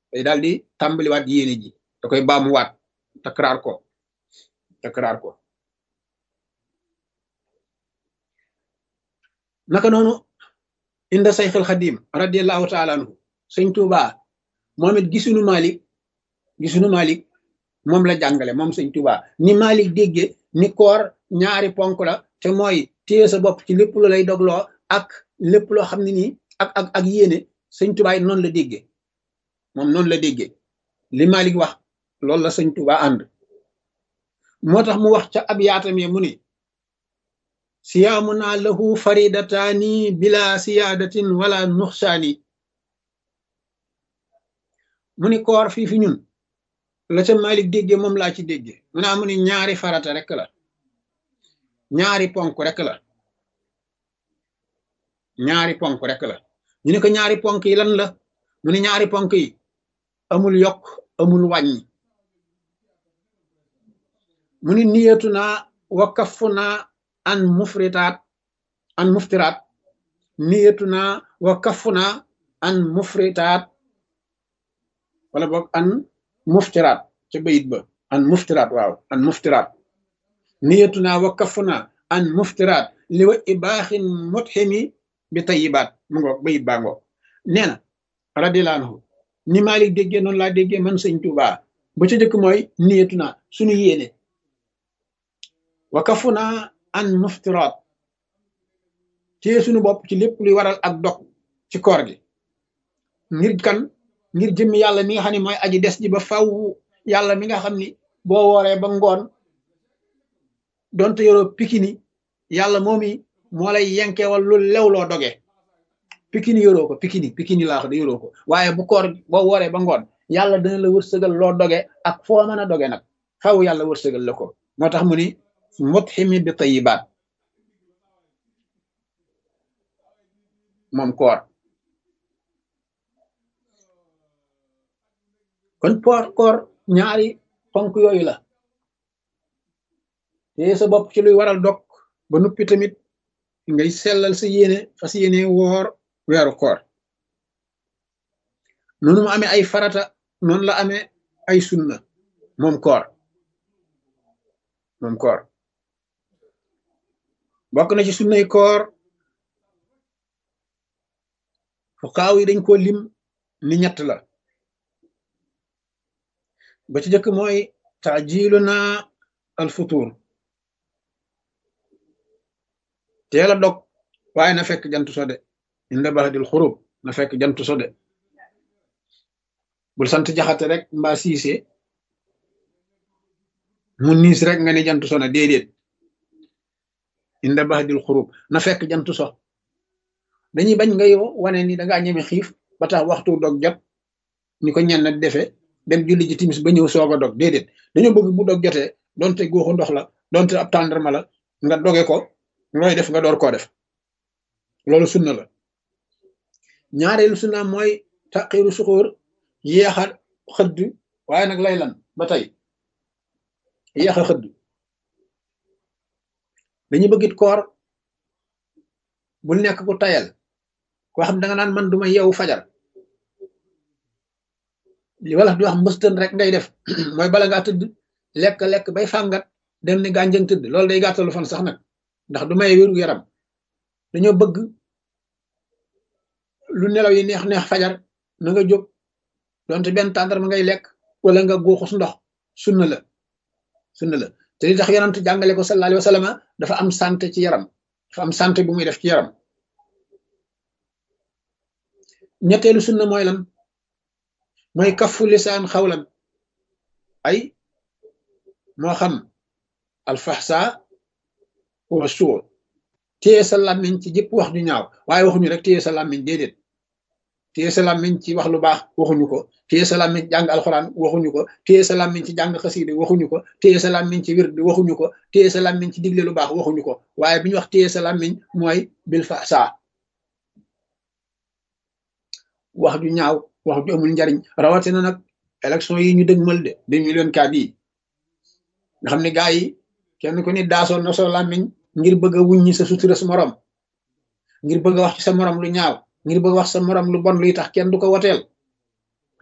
day daal di tàmbaliwaat yéene ji da koy baamuwaat takraar ko takraar ko naka noonu inda sayxil xadim radiallahu taala anhu sëñ Tuuba moom it gisunu Malik gisunu Malik moom la jàngale moom sëñ Tuuba ni Malik dégge ni koor ñaari ponk la te mooy téye sa bopp ci lépp lu lay dogloo ak lépp loo xam ne nii ak ak ak yéene sëñ Tuuba it noonu la dégge moom noonu la dégge li Malik wax loolu la sëñ Tuuba ànd moo tax mu wax ca ab yaatam ya mu ni siyaamuna lahu faridataani bila siyaadatin wala nuxsaani mu ni koor fii fi ñun la ca Malik dégge moom laa ci dégge mu naa mu ni ñaari farata rek la ñaari ponk rek la ñaari ponk rek la ñu ne ko ñaari ponk yi lan la mu ni ñaari ponk yi amul yokk amul wàññi mu ni niyatu naa wa kafu naa an mufritaat an muftiraat niyatu naa wa kafu naa an mufritaat wala boog an muftiraat ca bayit ba an muftiraat waaw an muftiraat niyatu naa wa kafu naa an muftiraat li wa ibaaxin mutximi bi tayibaat mu ngoog bayit baa ngoog nee na radiyallahu anhu ni Malik déggee noonu laa déggee man sëñ Tuubaa ba ca jëkk mooy niyatu naa suñu yéene wa kafu naa an muftiraat téye suñu bopp ci lépp luy waral ak dog ci koor gi ngir kan ngir jëmmi yàlla mi nga xam ne mooy aji des ji ba faw yàlla mi nga xam ni boo wooree ba ngoon donte yoroo pikini yàlla moomi moo lay yenkewal lu lew loo doge pikini yoroo ko pikini pikini laa wax de yoroo ko waaye bu koor boo wooree ba ngoon yàlla dana la wërsëgal loo doge ak foo mën a doge nag faw yàlla wërsëgal la ko moo tax mu ni mutximi bi tayibaat moom koor kon poor koor ñaari ponk yooyu la te sa bopp ci luy waral dog ba nuppi tamit ngay sellal sa yéene fas yéene woor weeru koor noonu mu amee ay farata noonu la amee ay sunna moom koor moom koor bokk na ci sunnay koor fuqaaw yi dañ ko lim ni ñett la ba ci jëkk mooy taajilu na al futur teel a dog waaye na fekk jant so de inda baxdil xurub na fekk jant so de bul sant jaxate rek mbaa siise mu niis rek nga ne jant so na déedéet inda baxdil xurub na fekk jant so dañuy bañ ngay wane ni dangaa ñeme xiif ba tax waxtu dog jot ni ko ñenn defe dem julli ji timis ba ñëw soog a dog déedéet dañoo bëgg bu dog jotee donte góoxu ndox la donte ab tàndarma la nga doge ko looy def nga door koo def loolu sunna la ñaareelu sunna mooy taqiru suxóor yéexa xëdd waaye nag lay lan ba tey yéexa xëdd dañuy bëggit koor bul nekk ku tayal koo xam da nga naan man duma yeewu fajar li wala di wax mbëstën rek ngay def mooy bala ngaa tëdd lekk lekk bay fàngat dem ni gànjëng tëdd loolu day gàttalu fan sax nag ndax du may wéru yaram dañoo bëgg lu nelaw yi neex neex fajar na nga jóg donte benn tàndarma ngay lekk wala nga góoxus ndox sunna la sunna la te li tax yonent jàngale ko sallallahu alayhi wa sallam dafa am santé ci yaram dafa am santé bu muy def ci yaram ñetteelu sunna mooy lan mooy kafu lisaan xawlan ay moo xam alfaxsa wa suur téye sa làmmiñ ci jëpp wax ju ñaaw waaye waxuñu rek téye sa làmmiñ déedéet téye sa làmmiñ ci wax lu baax waxuñu ko téye sa làmmiñ ci jàng alxuraan waxuñu ko téye sa làmmiñ ci jàng xasiide waxuñu ko téye sa làmmiñ ci wird waxuñu ko téye sa làmmiñ ci digle lu baax waxuñu ko waaye bi ñu wax téye sa làmmiñ mooy bil faxsa wax ju ñaaw wax ju amul njariñ rawatina nag élection yi ñu dëgmal de deux millions quatre yi nga xam ne gaa yi kenn ku ni daasoo na soo làmmiñ ngir bëgg a wuññi sa sutura sa morom ngir bëgg a wax ci sa morom lu ñaaw ngir bëgg a wax sa morom lu bon luy tax kenn du ko woteel